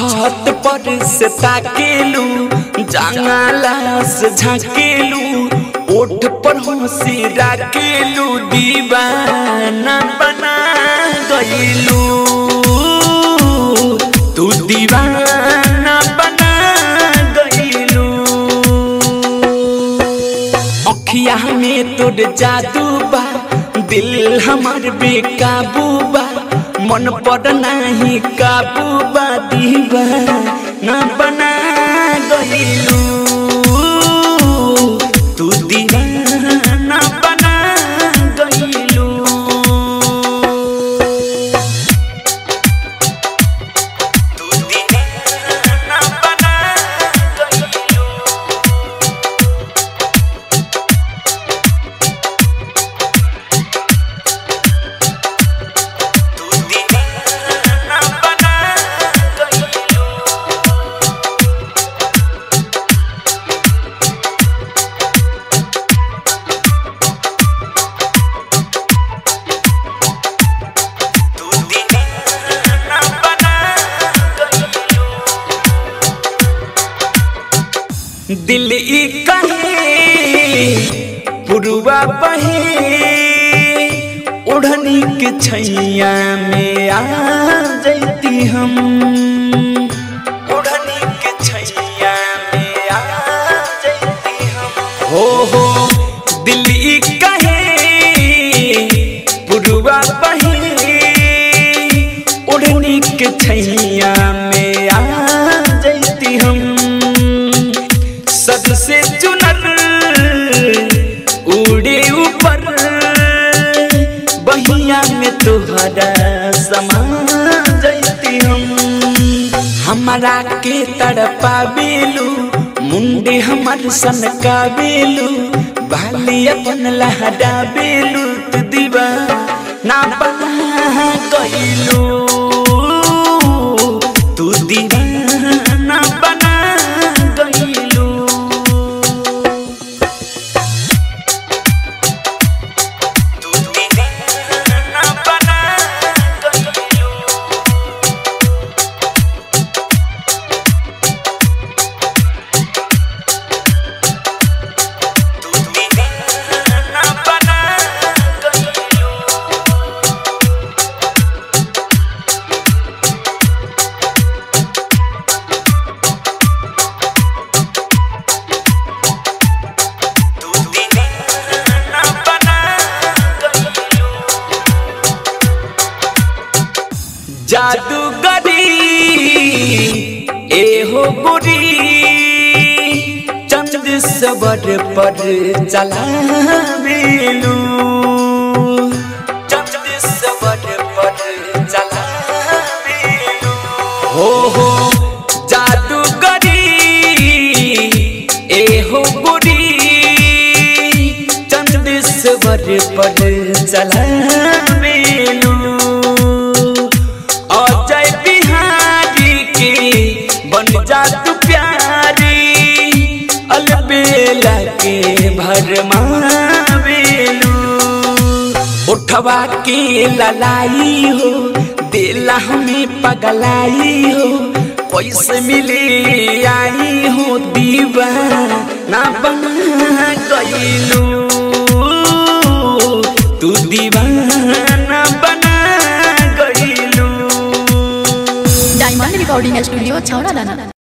छत पर से ताकेलू जंगला से झाकेलू ओठ पर हंसी राकेलू दीवाना बना गईलू तू दीवाना बना गईलू अखिया में तोर जादू बा दिल हमार बेकाबू बा मन पर नाही काबू बा दीवा ना बना गईलू तू दीवाना बना गईलू तू दीवाना बना गईलू तू दीवाना बना गईलू तू दीवाना बना गईलू दिल ई कहे पुरुआ बहे ओढ़नी के छैया में आ जैती हम ओढ़नी के छैया में आ जैती हम हो हो दिल ई कहे पुरुआ बहे ओढ़नी के छैया में आ जैती हम सबसे चुनर उड़े ऊपर बहिया में तुहरा समा जैती हम हमारा के तड़पावेलू मुंडे हमर सन कावेलू बाली अपन लहरावेलू तू दीवा ना बना गईलू तू दीवाना बना गईलू तू दीवाना बना गईलू तू दीवाना बना गईलू तू दीवाना बना गईलू जादूगरी एहो बुरी चंद सबर पर चलावेलू चंद सबर पर चलावेलू हो हो जादूगरी एहो बुरी चंद सबर पर चलावेलू अजय बिहारी के बन जा तू प्यारी अलबेला के भरमावेलू उठवा के ललाई हो दिला हमें पगलाई हो कैसे मिले आई हो दीवाना बना गईलू तू दीवाना बना गईलू डायमंड रिकॉर्डिंग स्टूडियो छौड़ा दाना